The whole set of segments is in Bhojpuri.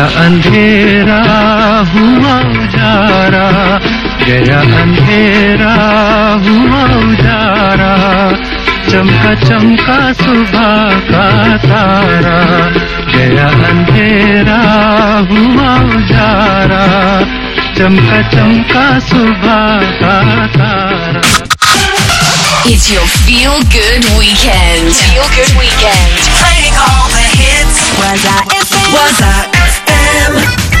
गया अंधेरा हुआ उजारा गया अंधेरा हुआ उजारा चमका चमका सुबह का तारा गया अंधेरा हुआ उजारा चमका चमका सुबह का तारा It's your feel good weekend. Feel good weekend. Playing all the hits. Was I FM? Was I FM?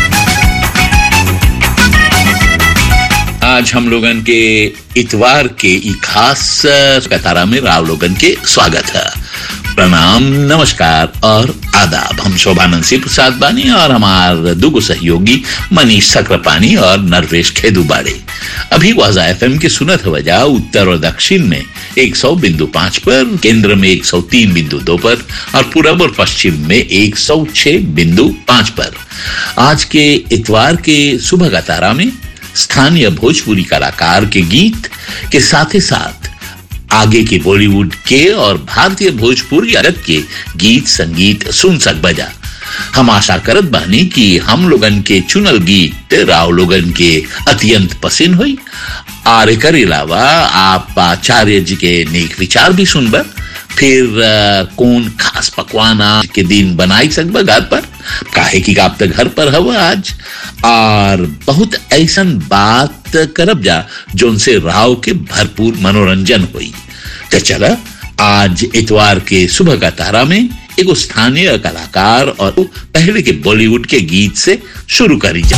आज हम लोगन के इतवार के ई खास कतारा में राव लोगन के स्वागत है प्रणाम नमस्कार और आदाब हम शोभानंद सिंह प्रसाद बानी और हमार दुगो सहयोगी मनीष सक्रापानी और नरवेश खेदू बाड़े अभी वाजा एफ के सुनत वजह उत्तर और दक्षिण में 100 बिंदु पांच पर केंद्र में 103 बिंदु दो पर और पूरब और पश्चिम में 106 बिंदु पांच पर आज के इतवार के सुबह का तारा में स्थानीय भोजपुरी कलाकार के गीत के साथ ही साथ आगे के बॉलीवुड के और भारतीय भोजपुरी जगत के गीत संगीत सुन सक बजा हम आशा करत बानी कि हम लोगन के चुनल गीत राव लोगन के अत्यंत पसंद हुई और एक अलावा आप आचार्य जी के नेक विचार भी सुनबा फिर आ, कौन खास पकवान आज के दिन बनाई सकबा घर पर काहे की आप तक घर पर हवा आज और बहुत ऐसन बात करब जा जोन से राव के भरपूर मनोरंजन हुई तो चला आज इतवार के सुबह का तारा में एगो स्थानीय कलाकार और पहले के बॉलीवुड के गीत से शुरू करी जा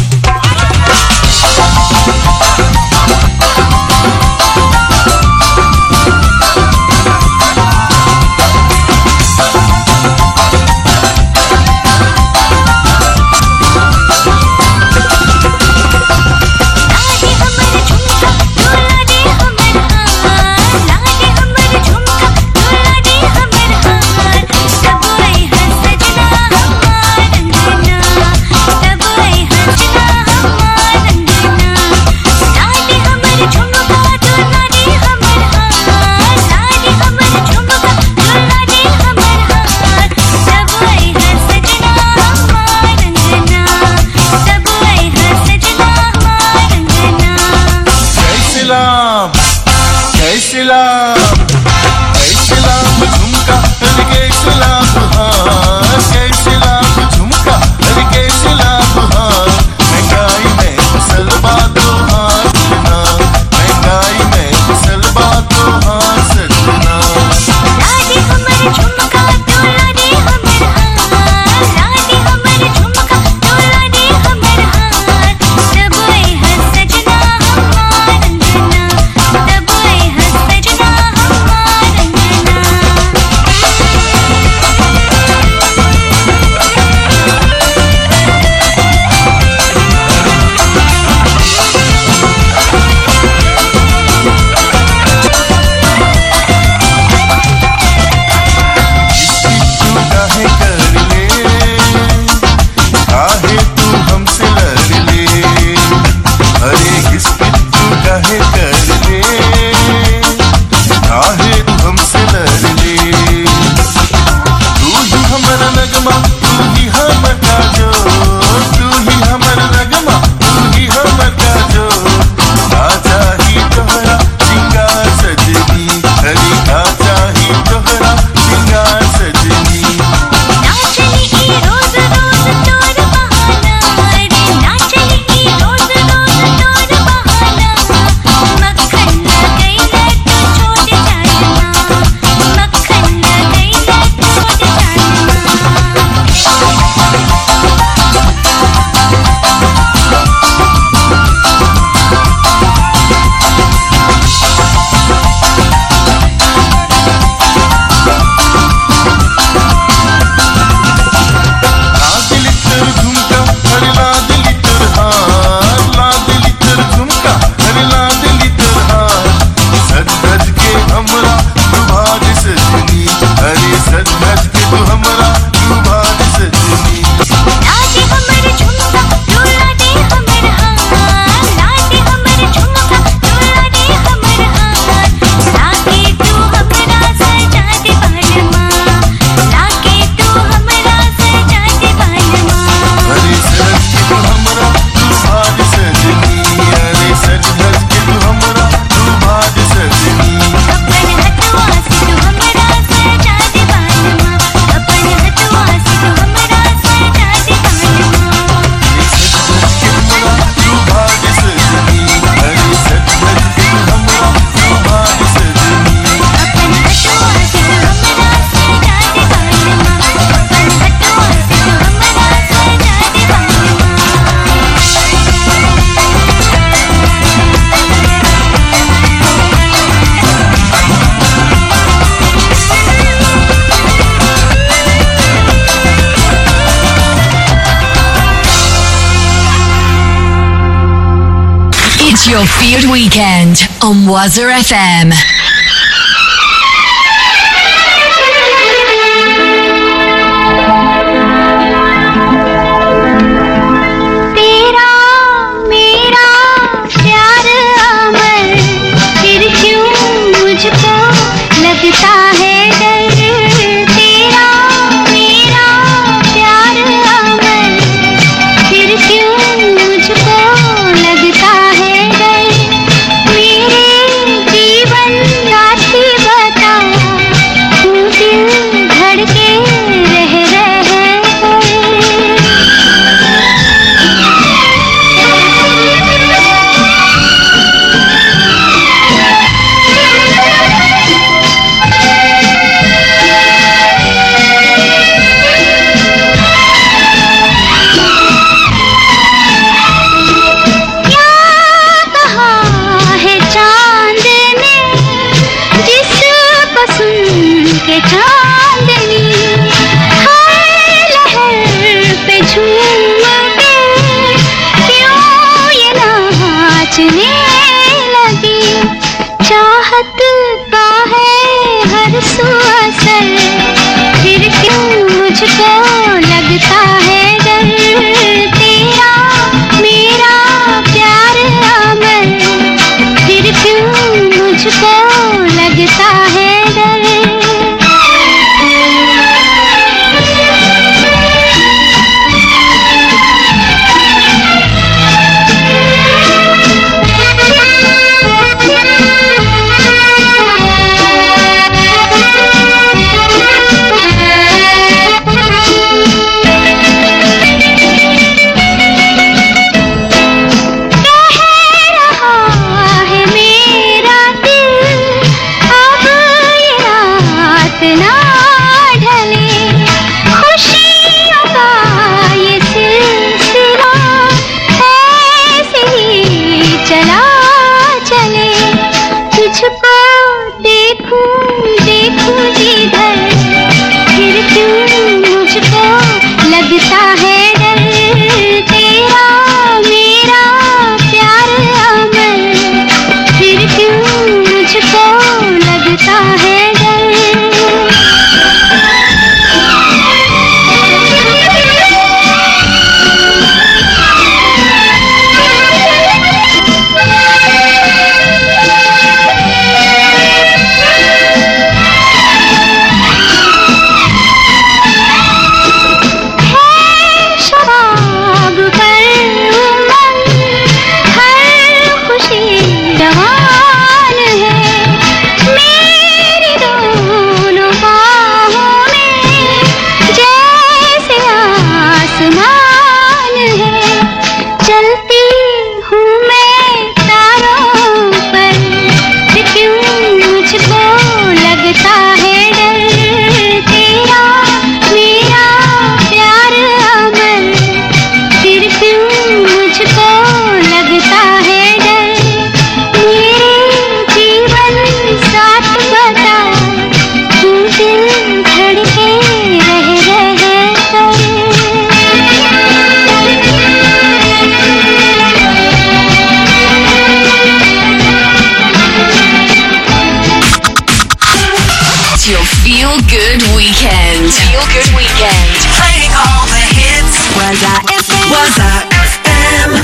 लागे हमर झुमका डोला दे हमर हार लागे हमर झुमका डोला दे हमर हार सब आई हंसजना हमार रंगना सब आई हंसना हमार रंगना लागे हमर झुमका डोला दे हमर हार लागे हमर झुमका डोला दे हमर हार सब आई हंसजना हमार रंगना सब आई हंसजना हमार रंगना जय श्री राम जय श्री राम जय श्री राम झुमका हर के सलाम हार जय श्री राम झुमका हर के सलाम हार महंगाई में फसल बातों हार सजना महंगाई में फसल बातों हार सजना लागे हमर झुमका डोला दे हमर हार लागे हमर झुमका डोला दे हमर हार सब आई हंसजना हमार रंगना सब आई हंसजना It's your field weekend on Wazza FM. तेरा मेरा प्यार अमर फिर क्यों मुझको लगता है डर तेरा मेरा प्यार अमर फिर क्यों मुझको लगता है डर मेरे जीवन साथी बता तू दिल धड़के रह रह कर क्या कहा है चांद ने जिसको सुन के चांदनी हर लहर पे झूम के क्यों ये नाचने लगी चाहत का है हर सू असर फिर क्यों मुझको लगता है डर तेरा मेरा प्यार अमर फिर क्यों मुझको लगता है डर रहा है मेरा दिल अब ये रात ना ढले खुशियों का ये सिलसिला ऐसे ही चला चले तुझको देखूं देखूं जिधर फिर क्यों मुझको लगता है डर तेरा मेरा प्यार अमर फिर क्यों मुझको लगता है है शराब पर उमंग हर खुशी जवान है मेरी दोनों बाहों में जैसे आसमान है चलती हूँ मैं तारों पर फिर क्यों मुझको लगता है डर तेरा मेरा प्यार अमर फिर क्यों मुझको लगता है डर मेरे जीवन साथ बता तू दिल धड़के रह रह It's your feel good weekend. Feel good weekend. Playing all the hits. Wazza FM. Wazza FM.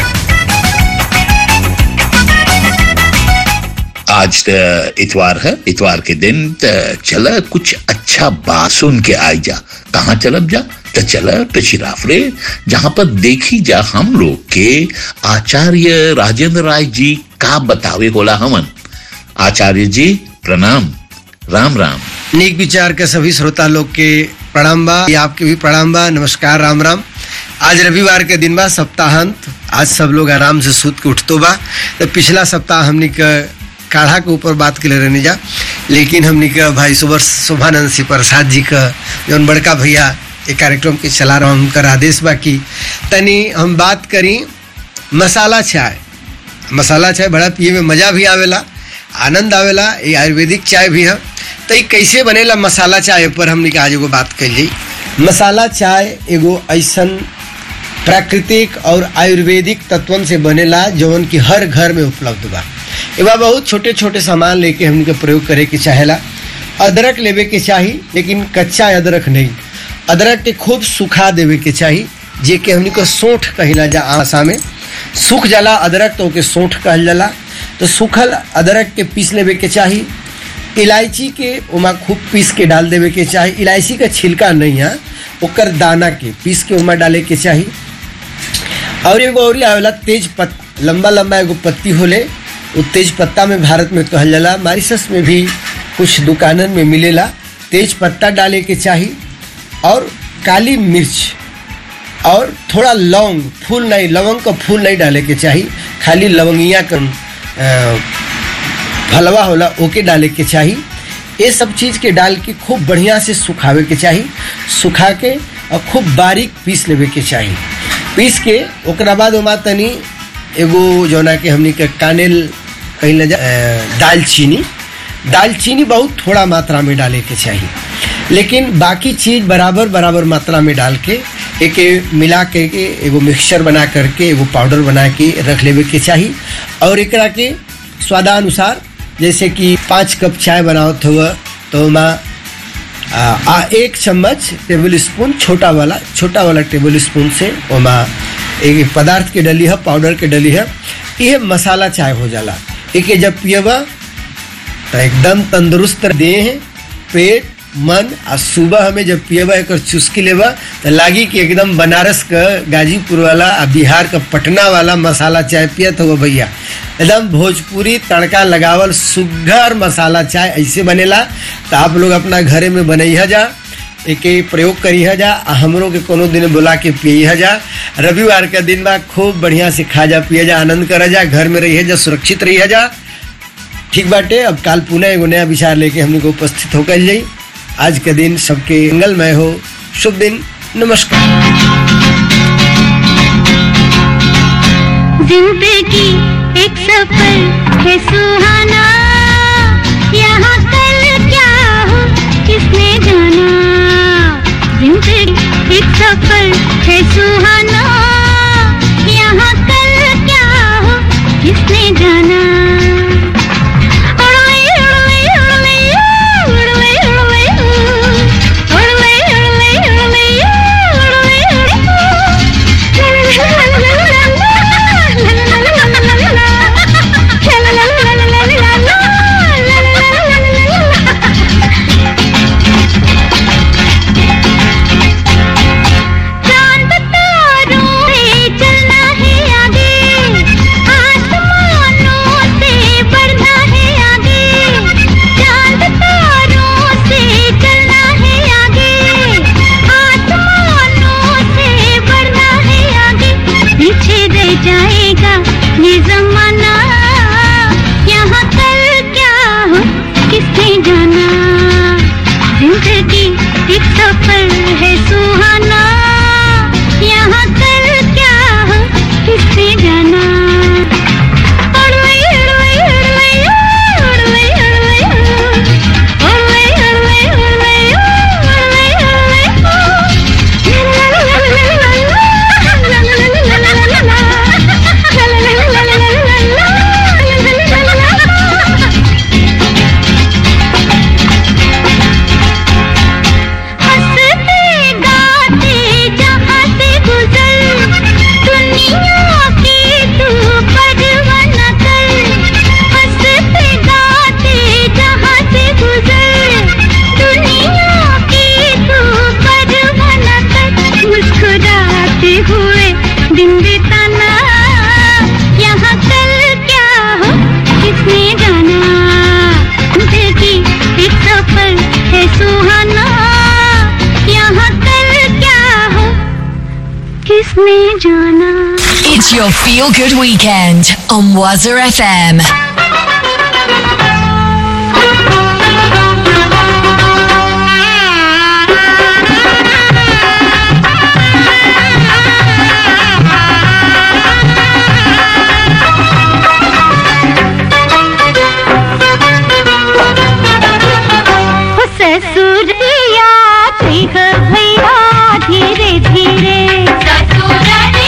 आज त इतवार है इतवार के दिन त चला कुछ अच्छा बात सुन के आई जा कहाँ चलब जा त चला टचिराफरे जहाँ पर देखी जा हम लोग के आचार्य राजेंद्र राय जी का बतावे होला हमन आचार्य जी प्रणाम राम राम नीक विचार के सभी श्रोता लोग के प्रणाम बा ये आपके भी प्रणाम बा नमस्कार राम राम आज रविवार के दिन बा सप्ताहांत आज सब लोग आराम से सूत के उठतो बा तो पिछला सप्ताह हमनी के काढ़ा के ऊपर बात के लिए रहने जा लेकिन हमनी के भाई सुबर शोभानंद सिंह प्रसाद जी का जौन बड़का भैया ये कार्यक्रम के चला रहा उनकर आदेश बा की तनी हम बात करी मसाला चाय मसाला चाय बड़ा पिए में मजा भी आवेला आनंद आवेला ये आयुर्वेदिक चाय भी है तो ये कैसे बनेला मसाला चाय पर हमने आज एगो बात कल जाई मसाला चाय एगो ऐसन प्राकृतिक और आयुर्वेदिक तत्वन से बनेला जवन की हर घर में उपलब्ध बा एवा बहुत छोटे छोटे सामान लेके हमनी के प्रयोग करे के चाहेला अदरक लेवे के चाही लेकिन कच्चा अदरक नहीं अदरक के खूब सुखा देवे के चाही जे के हमनी को सोंठ कहिला जा आशा में सूख जाला अदरक तो ओके सोंठ कहल जाला तो सूखल अदरक के पीस लेवे के चाही इलायची के उमा खूब पीस के डाल देवे के चाही इलायची का छिलका नहीं है ओकर दाना के पीस के उमा डाले के चाही और एगो और आवेला तेज पत लंबा लंबा एगो पत्ती होले वो तेज पत्ता में भारत में कहल जाला मारिशस में भी कुछ दुकानन में मिलेला तेज पत्ता डाले के चाही और काली मिर्च और थोड़ा लौंग फूल नहीं लवंग का फूल नहीं डाले के चाही खाली लवंगिया का अ, फलवा होला ओके डाले के चाही ये सब चीज़ के डाल के खूब बढ़िया से सुखावे के चाही सुखा के और खूब बारीक पीस लेवे के चाही पीस के ओकरा बाद ओमा तनी एगो जौना के हमनी के कानेल कहीं न जा अ, दालचीनी दालचीनी बहुत थोड़ा मात्रा में डाले के चाहिए लेकिन बाकी चीज बराबर बराबर मात्रा में डाल के एक मिला के के एगो मिक्सचर बना करके एगो पाउडर बना के रख लेवे के चाहिए और एकरा के स्वादानुसार जैसे कि पाँच कप चाय बनावत हुआ तो ओमा आ, आ एक चम्मच टेबल स्पून छोटा वाला छोटा वाला टेबल स्पून से ओमा एक पदार्थ के डली है पाउडर के डली है ये मसाला चाय हो जाला एके जब पियबा तो एकदम तंदुरुस्त देह पेट मन आ सुबह हमें जब पियबा एक चुस्की लेबा तो लागी कि एकदम बनारस का गाजीपुर वाला आ बिहार का पटना वाला मसाला चाय पियत हो भैया एकदम भोजपुरी तड़का लगावल सुघर मसाला चाय ऐसे बनेला तो आप लोग अपना घरे में बनैहा जा एके प्रयोग करिहा जा आ हमरों के कोनो दिन बुला के पियहा जा रविवार का दिन बा खूब बढ़िया से खा जा पिया जा आनंद करा जा घर में रहिए जा सुरक्षित रहिए जा ठीक बाटे अब काल पुनः एगो नया विचार लेके हमने को उपस्थित होकर जाई आज के दिन सबके मंगलमय हो शुभ दिन नमस्कार जिंदगी एक सफर है सुहाना यहाँ कल क्या हो किसने जाना जिंदगी एक सफर है सुहाना यहाँ कल क्या हो किसने जाना उड़वे, उड़वे, उड़वे, उड़वे, उड़वे, उड़वे, उड़वे, उड़वे, उड़वे, उड़वे। चांद तारों से चलना है आगे आसमानों से बढ़ना है आगे चांद तारों से चलना है आगे आसमानों से बढ़ना है आगे पीछे रह जाएगा ये जमाना यहाँ कल क्या हो किसने जाना जिंदगी एक सफर है सुहाना यहाँ कल क्या हो किसने जाना उड़वे, उड़वे, उड़वे, उड़वे, उड़वे, उड़वे, उड़वे, उड़वे, उड़वे। हंसते गाते जहाँ से गुजर दुनिया की तू परवाह न कर हंसते गाते जहाँ से गुजर दुनिया की तू परवाह न कर मुस्कुराते हुए दिन बिताना यहाँ कल क्या हो किसने जाना जिंदगी एक सफर है सुहाना यहाँ कल क्या हो किसने जाना It's your feel good weekend on Wazza FM. हो ससुरिया देख भैया धीरे धीरे ससुर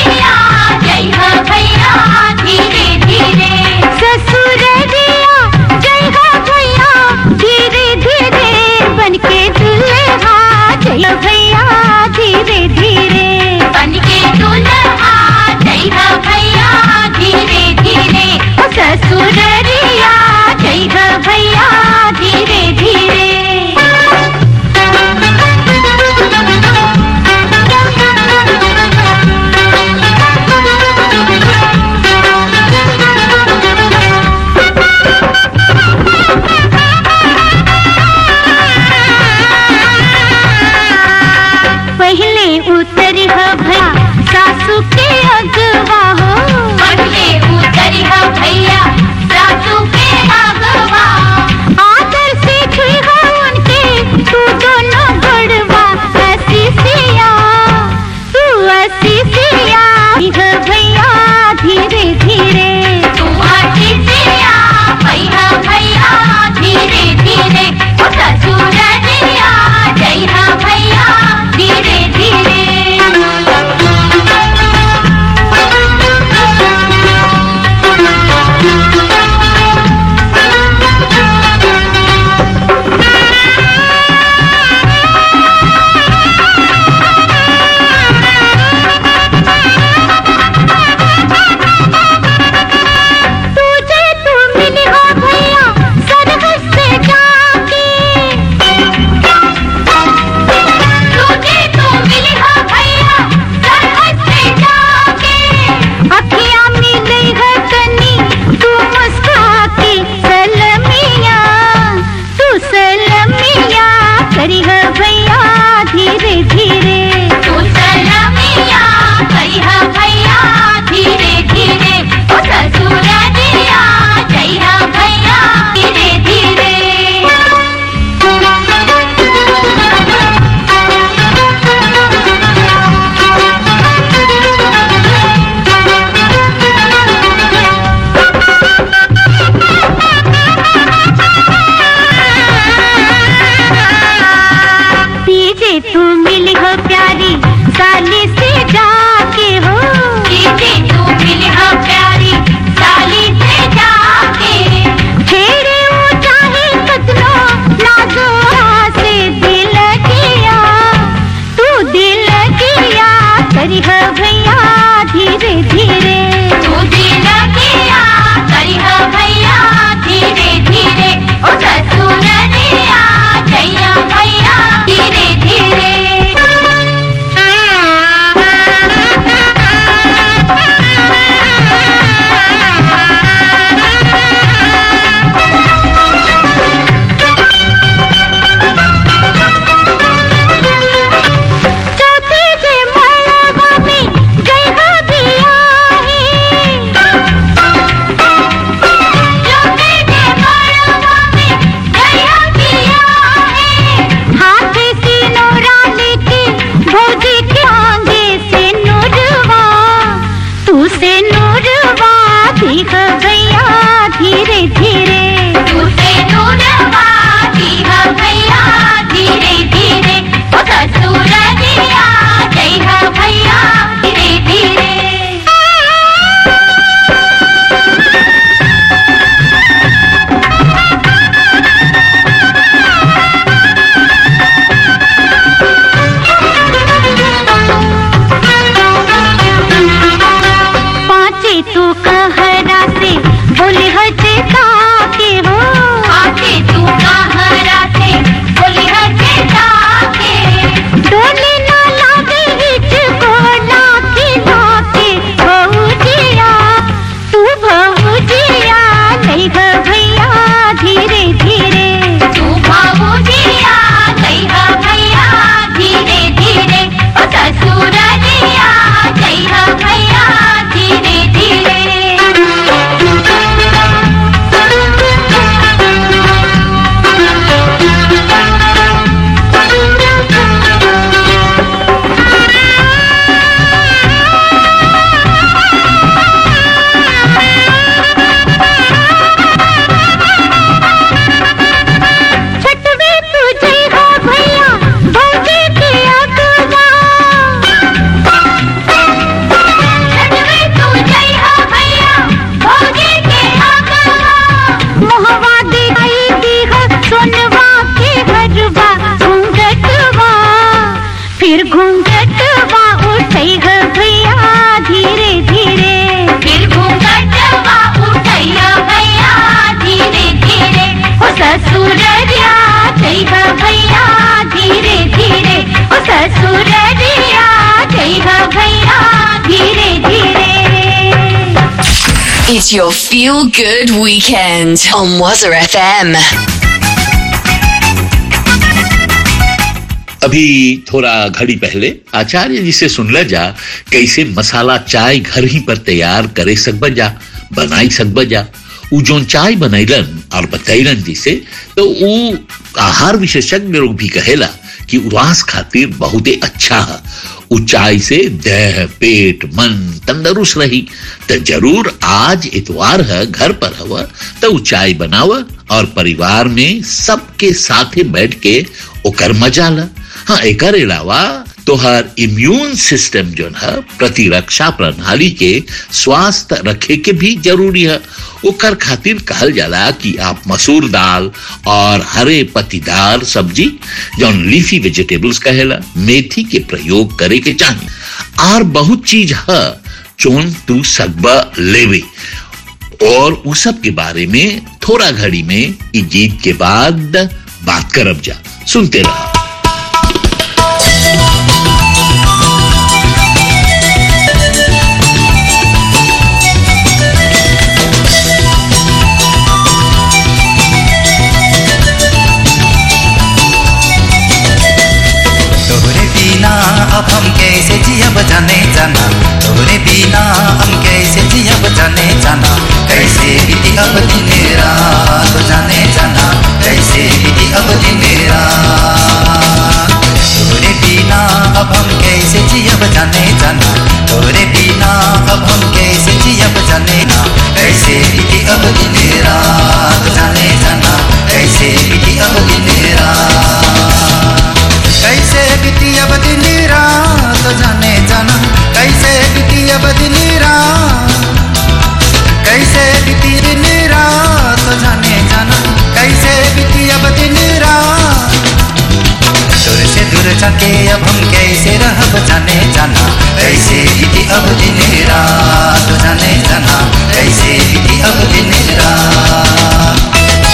धीरे दूसरे दूरवा दीहा भैया धीरे धीरे ओ ससुर दिया जइहा भैया धीरे धीरे पाँचे तू कहरा से बोले हजे ताके हो पाँचे तू कहरा से बोले हजे ताके डोले ना लागे हिच को लाके लाके भौजिया तू भौजिया नहीं ग भैया धीरे धीरे तू भौजिया नहीं ग भैया धीरे धीरे ओ ससुर दिया जय हो भैया धीरे धीरे छठवे तुझे हो भैया भौजी के अगवा छठवे तुझे हो भैया भौजी के अगवा मोहवा दिखाई दी हो सोनवा के हरवा घूंघटवा फिर घूंघटवा उठे हो भैया धीरे धीरे फिर घूंघटवा उठे हो भैया धीरे धीरे ओ ससुररिया जय हो भैया धीरे धीरे ओ ससुररिया जय हो भैया धीरे धीरे It's your feel good weekend on Wazza FM. अभी थोड़ा घड़ी पहले आचार्य जी से सुन ल जा कैसे मसाला चाय घर ही पर तैयार करे सकब जा बनाई सकब जा उ जोन चाय बनैलन और बतैलन जी से तो उ आहार विशेषज्ञ लोग भी कहेला कि उवास खातिर बहुते अच्छा है उ चाय से देह पेट मन तंदुरुस्त रही तो जरूर आज इतवार है घर पर हवा तो उ चाय बनाव और परिवार में सबके साथे बैठ के ओकर मजा ला हाँ एकर अलावा तोहर इम्यून सिस्टम जो है प्रतिरक्षा प्रणाली के स्वास्थ्य रखे के भी जरूरी है ओकर खातिर कहल जाला कि आप मसूर दाल और हरे पत्तीदार सब्जी जौन लीफी वेजिटेबल्स कहेला मेथी के प्रयोग करे के चाहिए और बहुत चीज है जोन तू सकबा लेवे और उस सब के बारे में थोड़ा घड़ी में ई गीत के बाद बात करब जा सुनते रहो तोहरे बिना अब हम कैसे जियब जाने जाना तोहरे बिना हम कैसे जियब जाने जाना कैसे बीती अब दिन रात जाने जाना कैसे बीती अब दिन रात तोहरे बिना अब हम कैसे जियब जाने जाना तोहरे बिना अब हम कैसे जियब जाने ना कैसे बीती अब दिन रात जाने जाना कैसे बीती अब दिन रात कैसे बीती अब दिन रात जाने जाना कैसे बीती अब दिन रात कैसे बीती दिन रात जाने जाना कैसे बीती अब दिन रात दूर से दूर जाके अब हम कैसे रहब जाने जाना कैसे बीती अब दिन रात जाने जाना कैसे बीती अब दिन रात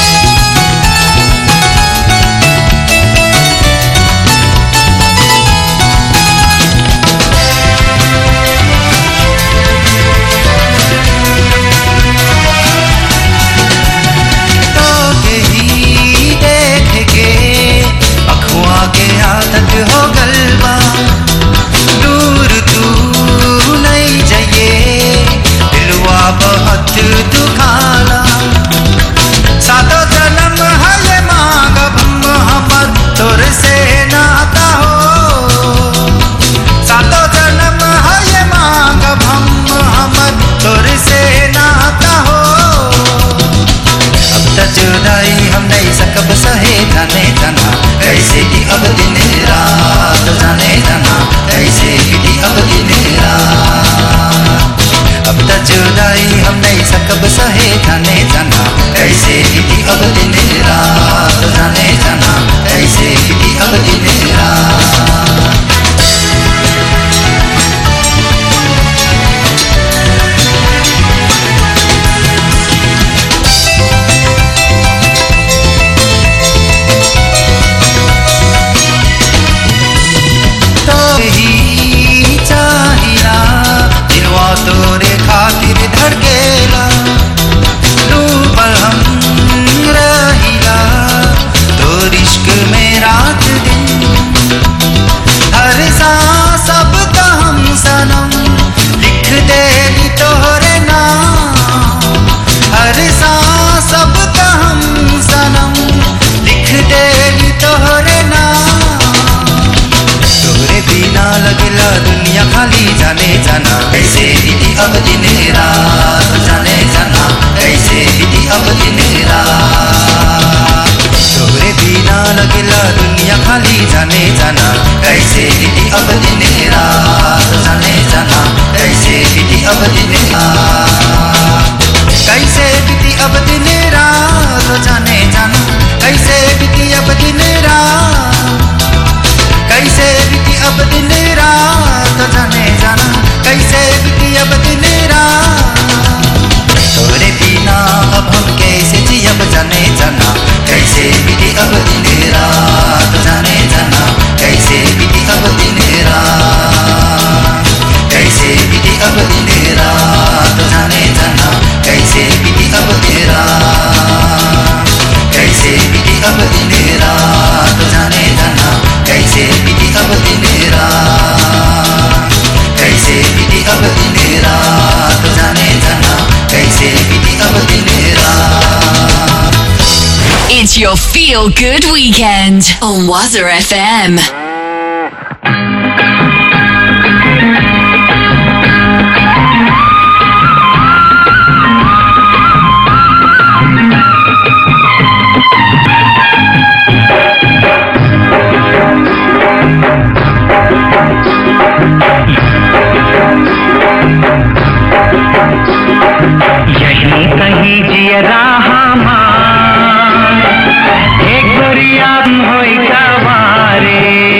तो के ही देख के अखुआ के आदत हो गलबा दूर तू नहीं जाइए दिलवा रात तोरे बिना लगेला दुनिया खाली जाने जाना कैसे बीती अब दिन रात जाने जाना कैसे बीती अब दिन रात कैसे बीती अब दिन रात जाने जाना कैसे बीती अब दिन रात कैसे बीती अब दिन रात जाने जाना कैसे बीती अब दिन रात तोरे बिना अब हम कैसे जियब जाने जाना कैसे बीती अब दिन रात जाने जाना कैसे बीती अब दिन रात कैसे बीती अब दिन रात जाने जाना कैसे बीती अब दिन रात कैसे बीती अब दिन रात जाने जाना कैसे बीती अब दिन रात कैसे बीती अब दिन रात जाने जाना कैसे बीती अब दिन रात It's your feel good weekend on Waza FM. यही कहीं जियरा हमार एक गोरिया होई कवारे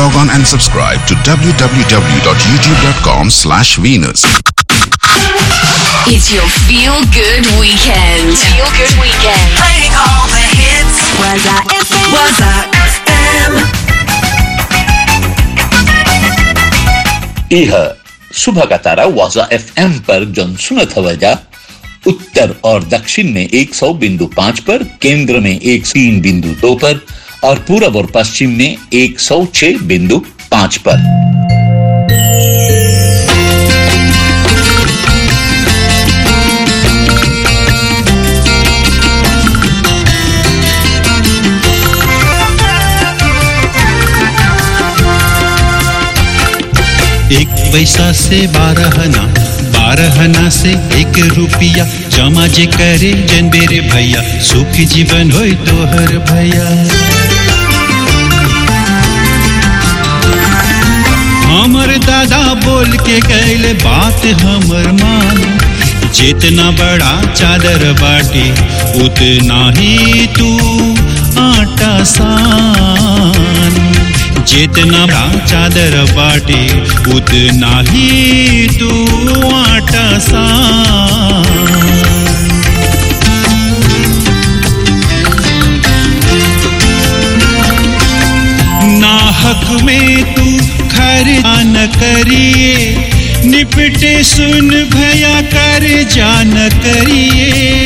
log on and subscribe to www.youtube.com slash Venus. It's your feel good weekend. Feel good weekend. Playing all the hits. Was I FM? Was I FM? यह सुबह का तारा वाजा एफ पर जन सुनत हवजा उत्तर और दक्षिण में 100 बिंदु पाँच पर केंद्र में एक तीन बिंदु दो पर और पूरब और पश्चिम में 106 बिंदु पाँच पर एक पैसा से बारह ना बारह ना से एक रुपया जमा जे करे जन बेरे भैया सुख जीवन होय तोहर भैया हमर दादा बोल के कैले बात हमर मान जितना बड़ा चादर बाटे उतना ही तू आटा सान जितना बड़ा चादर बाटे उतना ही तू आटा सान नाहक में तू खर्चा न करिए निपटे सुन भया कर जान करिए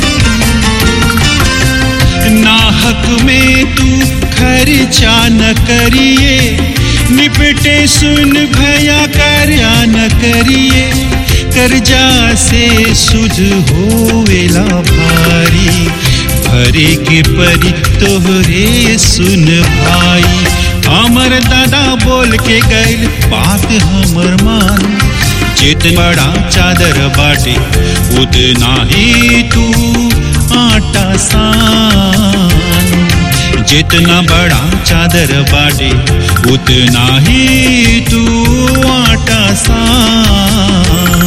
नाहक में तू खर्चा न करिए निपटे सुन भया कर न करिए कर्जा से सुध होवेला भारी भरे के परी तोहरे सुन भाई हमर दादा बोल के गैल बात हमर मान जित बड़ा चादर बाटे उतना ही तू आटा सान जितना बड़ा चादर बाटे उतना ही तू आटा सान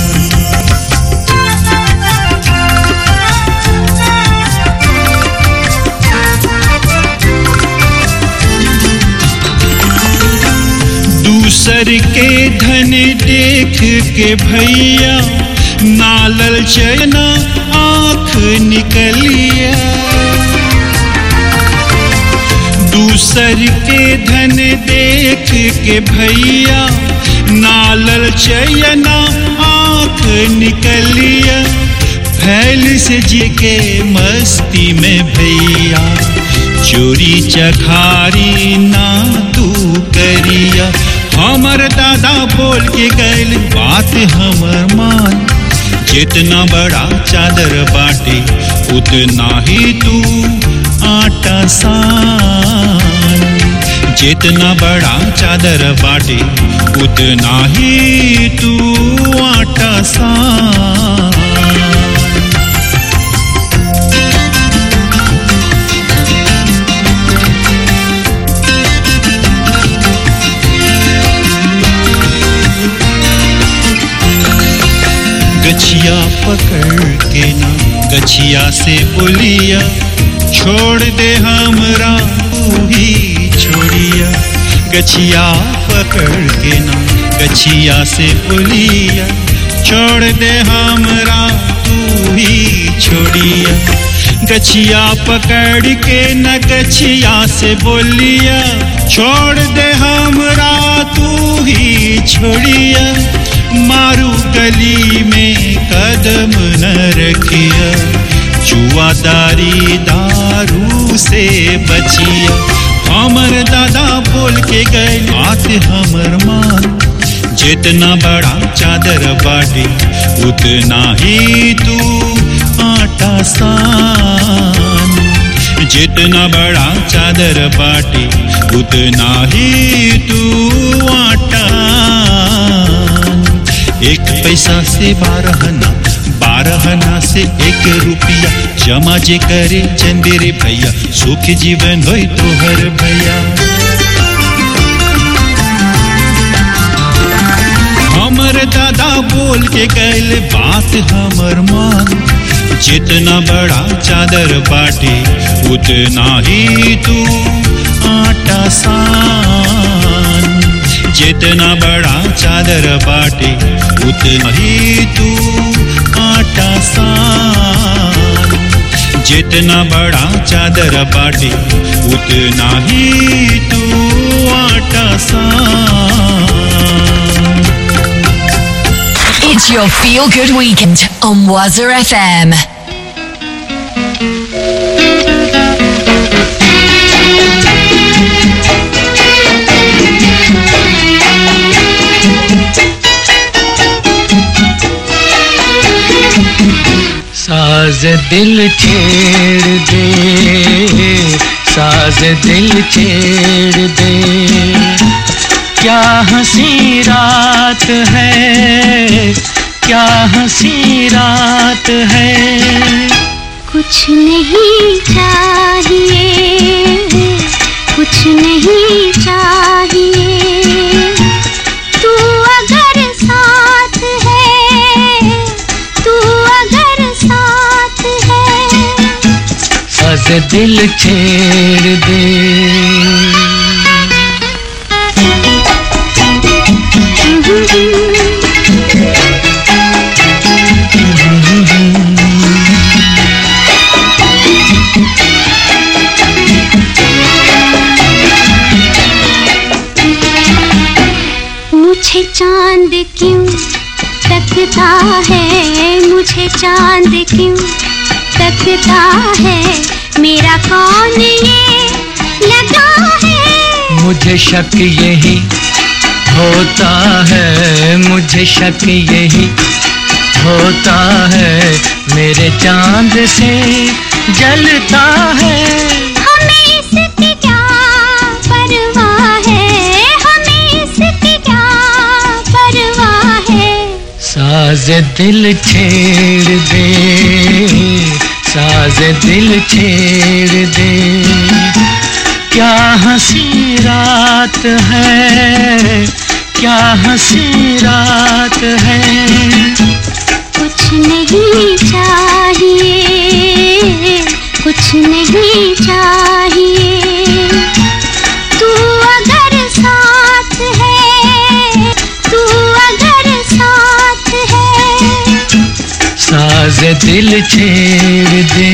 दूसर के धन देख के भैया नालल चना आंख निकलिया दूसर के धन देख के भैया नालल चयना आंख निकलिया फैल से जी के मस्ती में भैया चोरी चखारी ना तू करिया हमर दादा बोल के गैल बात हमर मान जितना बड़ा चादर बाटे उतना ही तू आटा सान जितना बड़ा चादर बाटे उतना ही तू आटा सान गछिया पकड़ के ना गछिया से बोलिया छोड़ दे हमरा तू ही छोड़िया गछिया पकड़ के ना गछिया से बोलिया छोड़ दे हमरा तू ही छोड़िया गछिया पकड़ के न गछिया से बोलिया छोड़ दे हमरा तू ही छोड़िया मारू गली में कदम न रखिया जुआदारी दारू से बचिया हमर दादा बोल के गए बात हमर मान जितना बड़ा चादर बाटे उतना ही तू आटा सान जितना बड़ा चादर बाटे उतना ही तू आटा एक पैसा से बारह ना बारह ना से एक रुपया जमा जे करे चंदेरे भैया सुख जीवन होई तोहर भैया हमर दादा बोल के गैल बात हमर मान जितना बड़ा चादर बाटे उतना ही तू आटा सान जितना बड़ा चादर बाटे उतना ही तू आटा सान जितना बड़ा चादर बाटे उतना ही तू आटा सान It's your feel good weekend on Wazza FM. साज दिल छेड़ दे साज दिल छेड़ दे क्या हंसी रात है क्या हंसी रात है कुछ नहीं चाहिए कुछ नहीं चाहिए तू अगर साथ है तू अगर साथ है साज दिल छेड़ दे मुझे चांद क्यों तकता है मुझे चांद क्यों तकता है मेरा कौन ये लगा है मुझे शक यही होता है मुझे शक यही होता है मेरे चांद से जलता है हमें इसकी क्या परवाह है हमें इसकी क्या परवाह है साज दिल छेड़ दे साज दिल छेड़ दे क्या हंसी रात है क्या हंसी रात है कुछ नहीं चाहिए कुछ नहीं चाहिए तू अगर साथ है तू अगर साथ है साज दिल छेड़ दे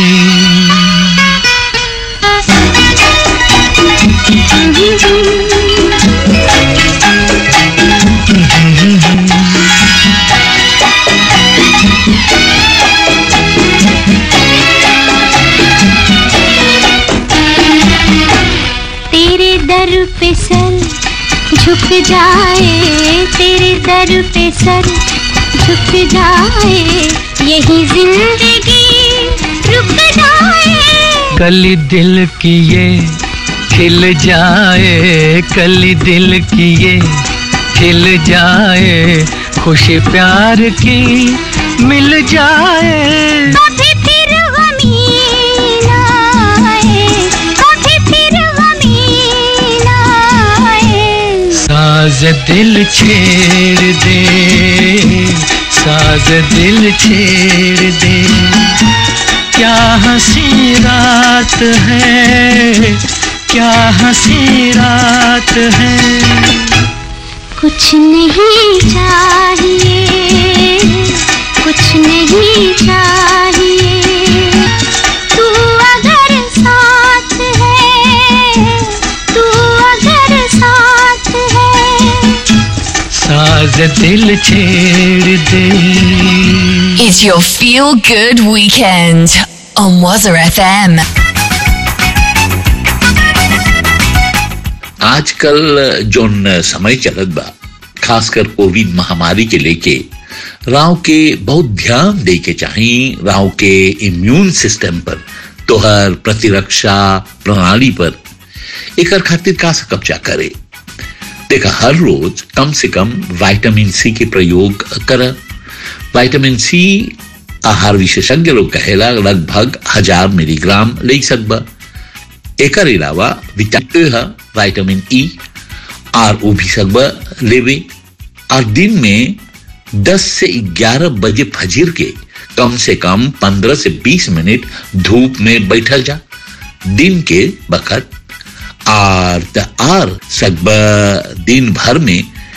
तेरे दर पे सर झुक जाए तेरे दर पे सर झुक जाए यही जिंदगी रुक जाए कली दिल की ये खिल जाए कली दिल की ये खिल जाए खुशी प्यार की मिल जाए कभी फिर गमीन आए कभी फिर गमीन आए साज दिल छेड़ दे साज दिल छेड़ दे क्या हंसी रात है क्या हंसी रात है कुछ नहीं चाहिए कुछ नहीं चाहिए तू अगर साथ है तू अगर साथ है साज दिल छेड़ दे It's your feel good weekend on Wazza FM. आजकल जोन समय चलत बा खासकर कोविड महामारी के लेके राव के बहुत ध्यान दे के चाही राव के इम्यून सिस्टम पर तोहर प्रतिरक्षा प्रणाली पर एकर खातिर का से कब्जा करे देखा हर रोज कम से कम विटामिन सी के प्रयोग कर विटामिन सी आहार विशेषज्ञ लोग कहेला लगभग हजार मिलीग्राम ले सकबा एकर अलावा विटामिन ए है विटामिन ई और वो भी सकबा लेवे और दिन में 10 से 11 बजे फजीर के कम से कम 15 से 20 मिनट धूप में बैठल जा दिन के बखत और त आर सब दिन भर में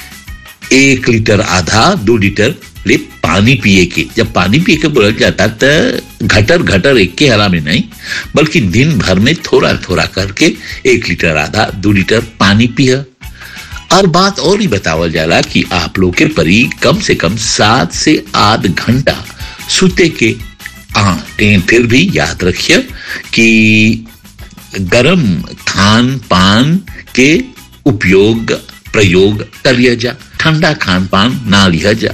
एक लीटर आधा दो लीटर ले पानी पिए के जब पानी पिए के बोला जाता तो घटर घटर एक के हरा में नहीं बल्कि दिन भर में थोड़ा थोड़ा करके एक लीटर आधा दो लीटर पानी पिया और बात और ही बतावल जाला कि आप लोग के परी कम से कम सात से आठ घंटा सुते के आ लेकिन फिर भी याद रखिए कि गरम खान पान के उपयोग प्रयोग करिए जा ठंडा खान पान ना लिया जा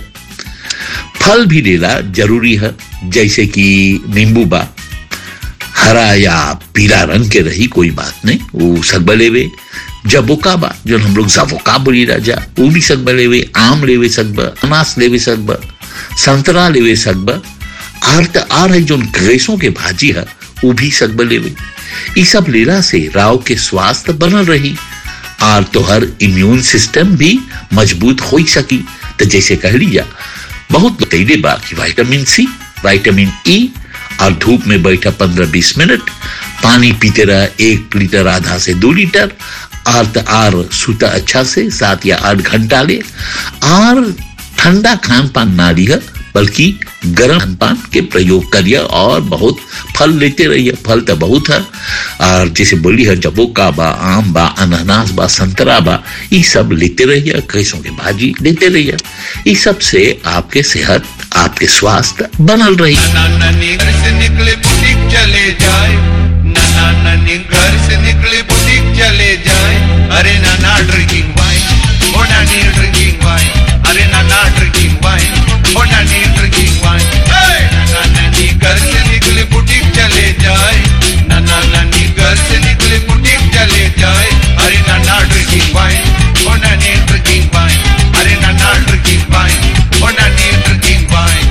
फल भी लेला जरूरी है जैसे कि नींबू बा हरा या पीला रंग के रही कोई बात नहीं वो सकबा लेवे जबोका बा जो हम लोग जबोका बोली राजा वो भी सकबा लेवे आम लेवे सकबा अनास लेवे सकबा संतरा लेवे सकबा आर त आर है जो ग्रेसों के भाजी है वो भी सकबा लेवे ई सब लेला से राव के स्वास्थ्य बनल रही और तोहर इम्यून सिस्टम भी मजबूत हो ही सकी तो जैसे कह लिया बहुत बतैले बा कि विटामिन सी विटामिन ई और धूप में बैठा पंद्रह बीस मिनट पानी पीते रहा एक लीटर आधा से दो लीटर और त आर सूता अच्छा से सात या आठ घंटा ले और ठंडा खान पान ना लिया बल्कि गर्म खान पान के प्रयोग करिए और बहुत फल लेते रहिए फल तो बहुत है और जैसे बोली है जबोका बा आम बा अनानास बा संतरा बा ये सब लेते रहिए कैसों के भाजी लेते रहिए इस सब से आपके सेहत आपके स्वास्थ्य बनल रही नानी घर से निकले बुटीक चले जाए नाना नानी घर से निकले बुटीक चले जाए अरे नाना ड्रिंकिंग वाइन ओ नानी ड्रिंकिंग वाइन अरे नाना ड्रिंकिंग वाइन ओ नानी ड्रिंकिंग वाइन नाना नानी घर से निकले बुटीक चले जाए नाना नानी घर से निकले बुटीक चले जाए अरे नाना ड्रिंकिंग वाइन ओ नानी ड्रिंकिंग वाइन अरे नाना ड्रिंकिंग वाइन ओ नानी drinking wine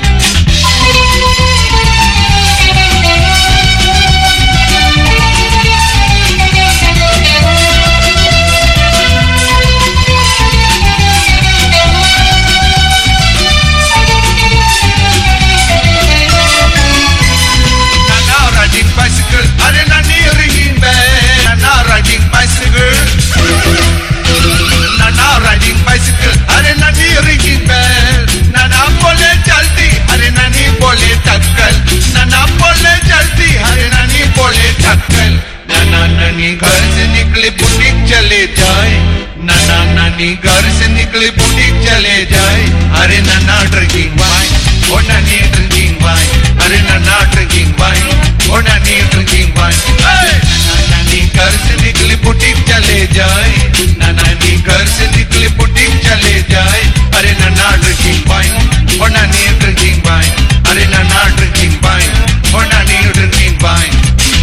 Nana riding bicycle, अरे नानी ringing bell. Nana riding bicycle. Nana riding bicycle, अरे नानी ringing bell. Nana बोले चलती, अरे नानी बोले टक्कल. Nana बोले चलती, अरे नानी बोले टक्कल. नाना नानी घर से निकले बुटीक चले जाए नाना नानी घर से निकले बुटीक चले जाए अरे नाना ड्रिंकिंग वाइन ओ नानी ड्रिंकिंग वाइन अरे नाना ड्रिंकिंग वाइन ओ नानी ड्रिंकिंग वाइन नाना नानी घर से निकले बुटीक चले जाए नाना नानी घर से निकले बुटीक चले जाए अरे नाना ड्रिंकिंग वाइन ओ नानी ड्रिंकिंग वाइन अरे नाना ड्रिंकिंग वाइन ओ नानी ड्रिंकिंग वाइन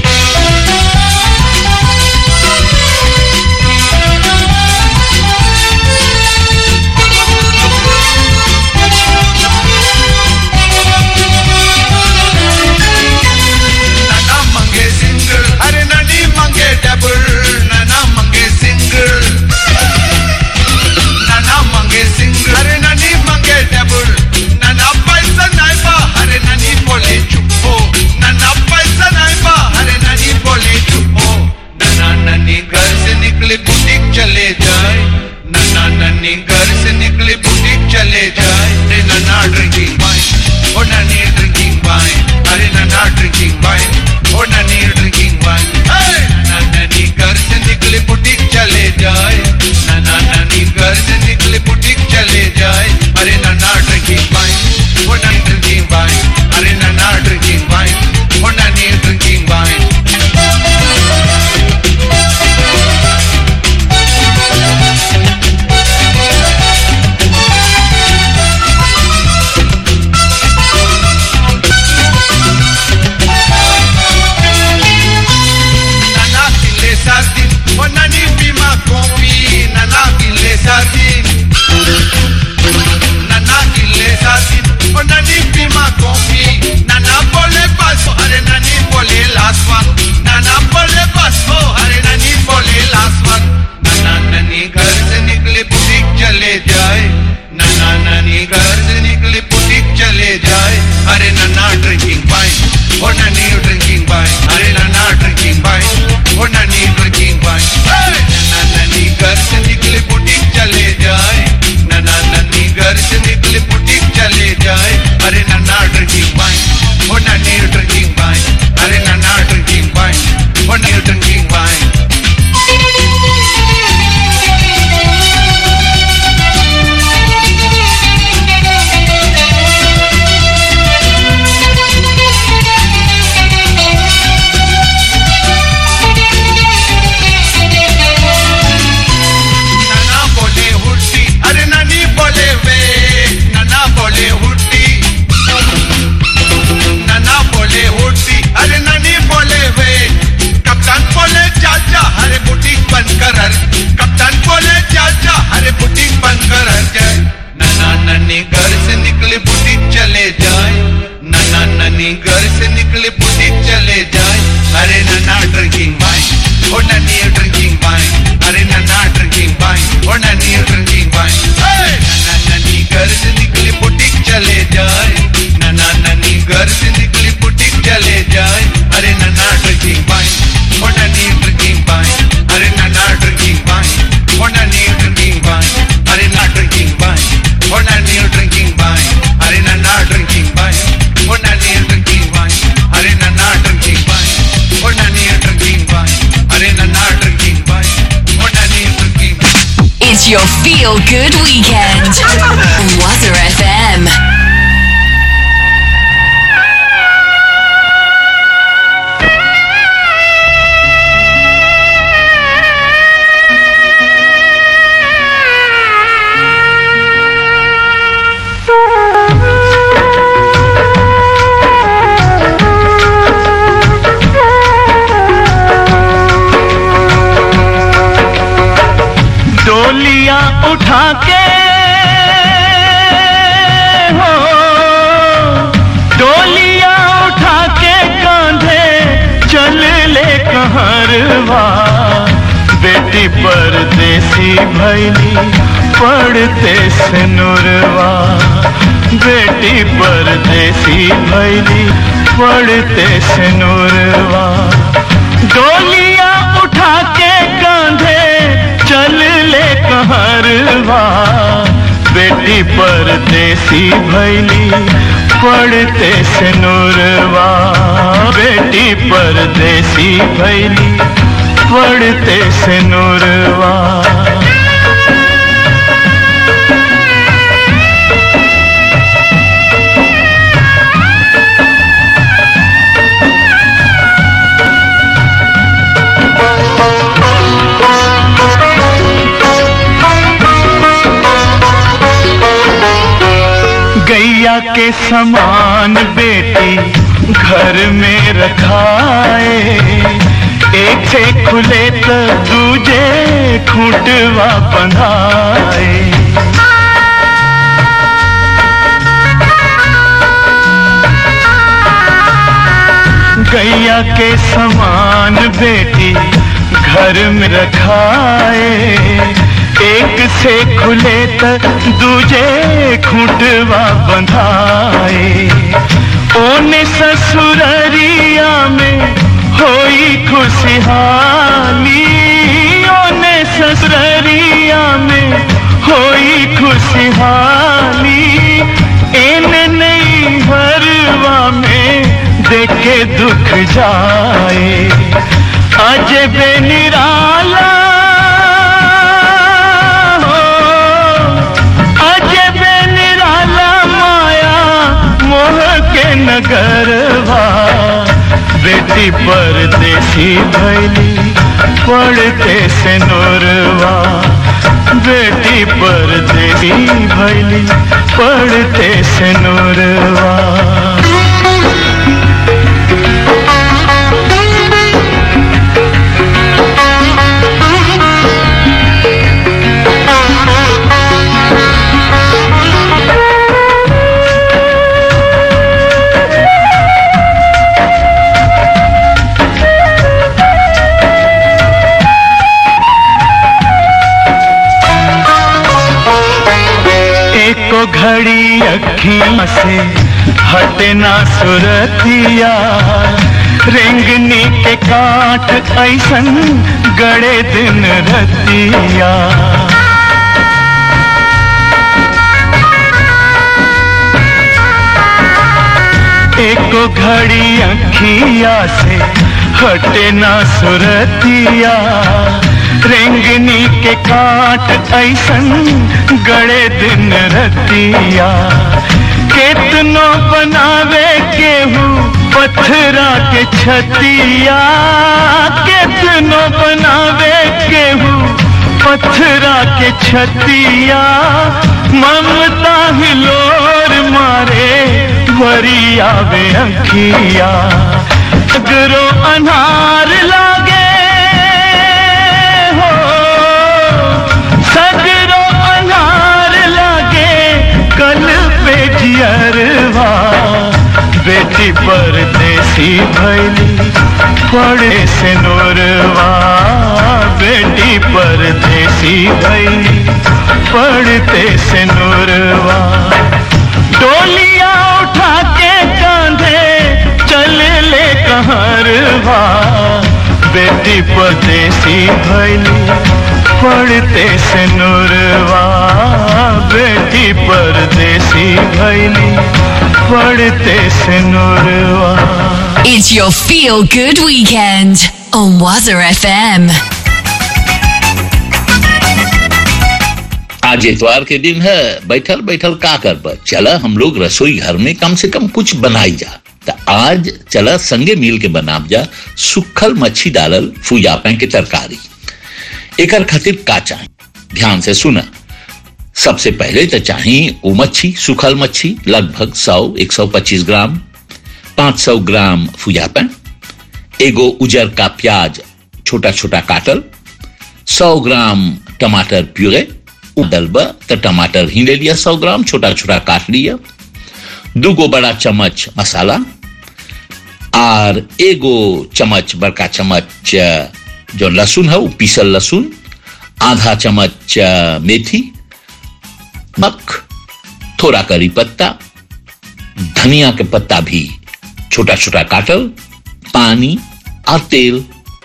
नाना मंगे सिंगल अरे नानी मंगे डबल नाना मंगे सिंगल नाना मंगे सिंगल अरे नानी मंगे डबल नाना पैसा नहीं बा अरे नानी बोले चुप्पो नाना पैसा नहीं बा अरे नानी बोले चुप्पो नाना नानी घर से निकले बुटीक चले जाए नाना नानी घर से निकले बुटीक चले जाए अरे नाना ड्रिंकिंग वाइन ओ नानी ड्रिंकिंग वाइन अरे नाना ड्रिंकिंग वाइन ओ नानी ड्रिंकिंग वाइन नाना नानी घर से निकले बुटीक चले जाए नाना नानी घर से निकले बुटीक चले जाए अरे नाना ड्रिंकिंग वाइन ओ नानी ड्रिंकिंग वाइन अरे नाना ड्रिंकिंग वाइन ओ नानी drinking wine Feel Good Weekend on Water FM. डोलियां उठा के हो डोलियां उठा के कांधे चल ले कहरवा बेटी परदेसी भैली पढ़ते से नुरवा बेटी परदेसी भैली पढ़ते से नुरवा डोलियां उठा के कांधे चल ले कहरवा बेटी परदेसी भैली पढ़ते से नूरवा बेटी परदेसी भैली पढ़ते से नूरवा गैया के समान बेटी घर में रखाए एक से खुले तो दूजे खूंटवा बंधाए गैया के समान बेटी घर में रखाए एक से खुले त दूजे खूंटवा बंधाए ओने ससुररिया में होई खुशहाली ओने ससुररिया में होई खुशहाली इन नई हरवा में देखे दुख जाए अज बेनिराला हो अज बेनिराला माया मोह के नगरवा बेटी परदेसी भैली पढ़ते से नोरवा बेटी परदेसी भैली पढ़ते से नोरवा एको घड़ी अखियां से हटना सुरतिया रेंगनी के काट ऐसन गड़े दिन रतिया एको घड़ी अखिया से हटना सुरतिया रेंगनी के काट ऐसन गड़े दिन रतिया केतनो बनावे केहू पत्थरा के छतिया केतनो बनावे केहू पत्थरा के छतिया ममता हिलोर मारे भरी आवे अखिया अगरो अनार लागे हो सगरो अनार लागे कल पे जियरवा बेटी परदेसी भैली पड़े से नोरवा बेटी परदेसी भैली पढ़ते से नोरवा डोलियां उठा के कांधे चल ले कहरवा बेटी परदेसी भैली पढ़ते से नूरवा बेटी परदेसी भैली पढ़ते से नूरवा It's your feel good weekend on Waza FM. आज इतवार के दिन है बैठल बैठल का कर चला हम लोग रसोई घर में कम से कम कुछ बनाई जा तो आज चला संगे मिल के बनाब जा सुखल मच्छी डालल फुयापे के तरकारी एकर खातिर का चाही ध्यान से सुना सबसे पहले तो चाहिए वो मच्छी सुखल मच्छी लगभग 100 125 ग्राम 500 ग्राम फुयापन एगो उजर का प्याज छोटा छोटा काटल 100 ग्राम टमाटर प्यूरे डलबा तो टमाटर ही ले लिया 100 ग्राम छोटा छोटा काट लिया दूगो बड़ा चम्मच मसाला और एगो चम्मच बड़का चम्मच अ, जो लहसुन है वो पीसल लहसुन आधा चम्मच अ, मेथी नमक थोड़ा करी पत्ता धनिया के पत्ता भी छोटा छोटा काटल पानी और तेल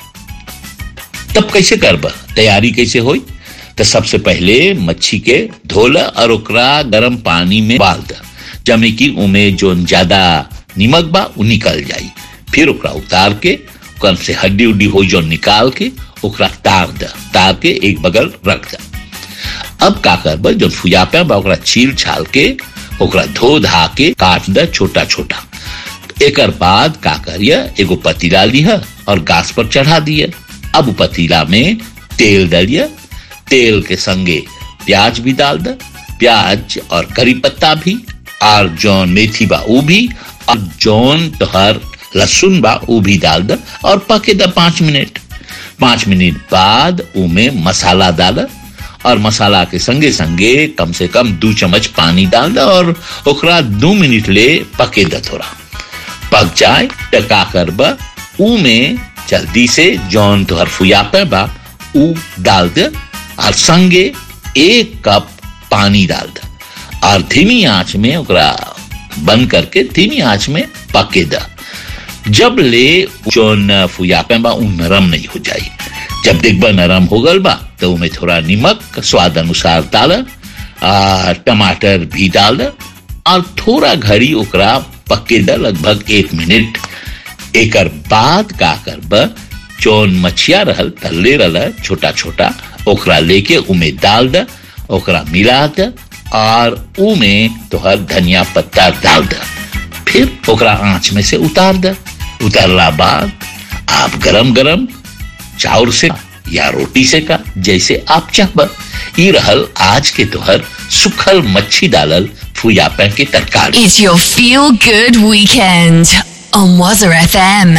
तब कैसे करब तैयारी कैसे होई तो सबसे पहले मच्छी के धोला और ओकरा गरम पानी में डाल द जमे कि उमे जो ज्यादा निमक बा उ निकल जाई फिर ओकरा उतार के ओकर से हड्डी उड्डी हो जो निकाल के ओकरा तार द तार के एक बगल रख द अब का करब जो फुयापे बा ओकरा छील छाल के ओकरा धो धा के काट द छोटा छोटा एकर बाद का करिए एगो पतीला लिह और गैस पर चढ़ा दिए अब उ पतीला में तेल डालिए तेल के संगे प्याज भी डाल द प्याज और करी पत्ता भी और जौन मेथी बा वो भी और जौन तोहर लहसुन बा वो भी डाल द और पके द पांच मिनट पांच मिनट बाद उमे मसाला डाल और मसाला के संगे संगे कम से कम दो चम्मच पानी डाल द और ओकरा दो मिनट ले पके द थोड़ा पक जाए तो का करब ऊ में जल्दी से जौन तोहर फुयापे बा ऊ डाल दे और संगे एक कप पानी डाल दे और धीमी आंच में ओकरा बंद करके धीमी आंच में पके द जब ले जौन फुयापे बा ऊ नरम नहीं हो जाई जब देखबा नरम हो गल बा तो उमें थोड़ा नमक स्वाद अनुसार डाल आ, टमाटर भी डाल द और थोड़ा घड़ी ओकरा पके द लगभग एक मिनट एकर बाद का करब जौन मछिया रहल तल्ले रहल छोटा छोटा ओकरा लेके उमे डाल द ओकरा मिला द और उमे तोहर धनिया पत्ता डाल द फिर ओकरा आंच में से उतार द उतारला बाद आप गरम गरम चाउर से या रोटी से का जैसे आप चाहब ई रहल आज के तोहर सुखल मच्छी डालल फुयापे के तरकारी It's your feel good weekend on Wazza FM.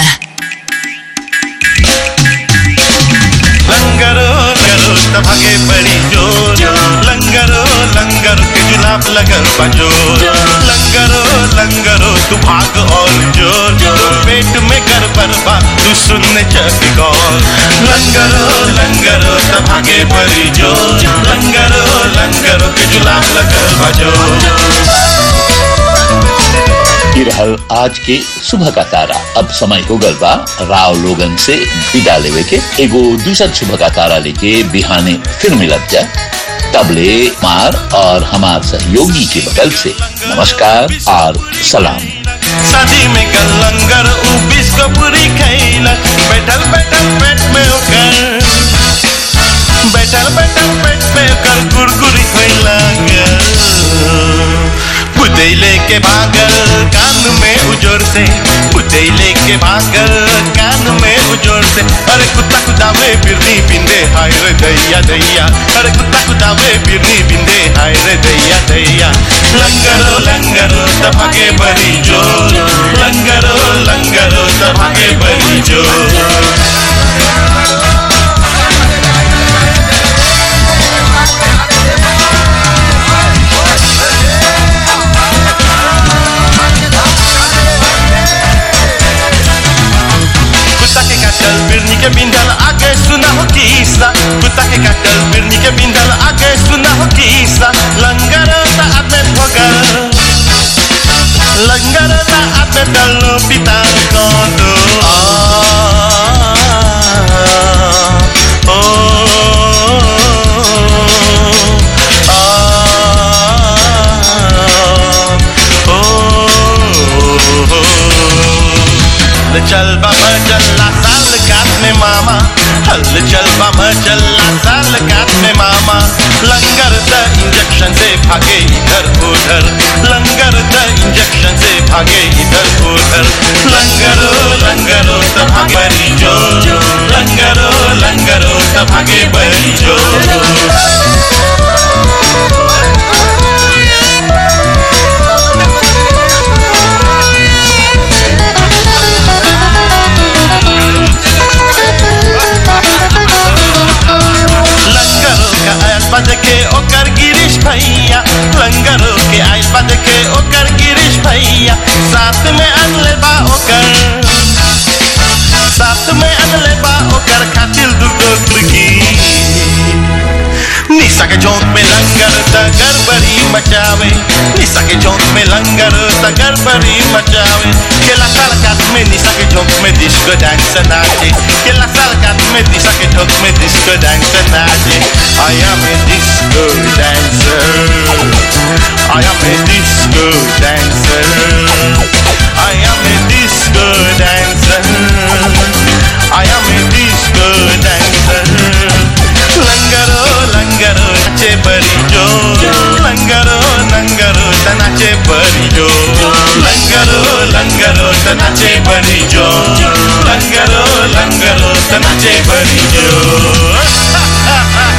लंगरो लंगरो तभागे पड़ी जोर लंगरो लंगर के जुलाब लगल बजोर लंगरो लंगरो तू भाग और जोर जोर पेट में गड़बड़ बा तू सुनने चक गौर लंगरो लंगरो तभागे पड़ी जोर लंगरो लंगरो के जुलाब लगल बजोर ये रहल आज के सुबह का तारा अब समय हो गल बा राव लोगन से विदा लेवे के एगो दूसर सुबह का तारा लेके बिहाने फिर मिलत जा तबले मार और हमार सहयोगी के बगल से नमस्कार और सलाम शादी में कल लंगर उ बिस्को पूरी खैला बैठल बैठल पेट में ओकर बैठल बैठल पेट में ओकर कुरकुरी खैला पुतैले के भागल कान में उजोर से पुतैले के भागल कान में उजोर से अरे कुत्ता कुदावे बिरनी बिंदे हाय रे दैया दैया अरे कुत्ता कुदावे बिरनी बिंदे हाय रे दैया दैया लंगरो लंगरो तभागे बरी जोर लंगरो लंगरो तभागे बरी जोर कुत्ता के काटल बिरनी के बिंदल आगे सुना हो किस्सा कुत्ता के काटल बिरनी के बिंदल आगे सुना हो किस्सा लंगर ता आते भगल लंगर ता आते दलो पिता को दो ओ हल चल बाबा चल्ला साल काट में मामा हल चल बाबा चल्ला साल काट में मामा लंगर द भागे इधर उधर लंगर द इंजेक्शन से भागे इधर उधर लंगरो लंगरो त भागे बरी जो लंगरो लंगरो त भागे बरी जो लंगरो के आयल बद के ओकर गिरीश भैया लंगरो के आयल बद के ओकर गिरीश भैया साथ में अनले बा ओकर साथ में अनले बा ओकर खातिर दुगो खिड़की निशा के चौक में लंगर त गड़बड़ी मचावे निशा के चौक में लंगर त गड़बड़ी मचावे केला सड़कात में निशा के चौक में डिस्को डांस नाचे केला सड़कात में निशा के चौक में डिस्को डांस नाचे I am a disco dancer I am a disco dancer I am a disco dancer I am a disco dancer लंगरो लंगरो नाचे बरी जो लंगरो लंगरो त नाचे बरी जो लंगरो लंगरो त नाचे बरी जो लंगरो लंगरो त नाचे बरी जो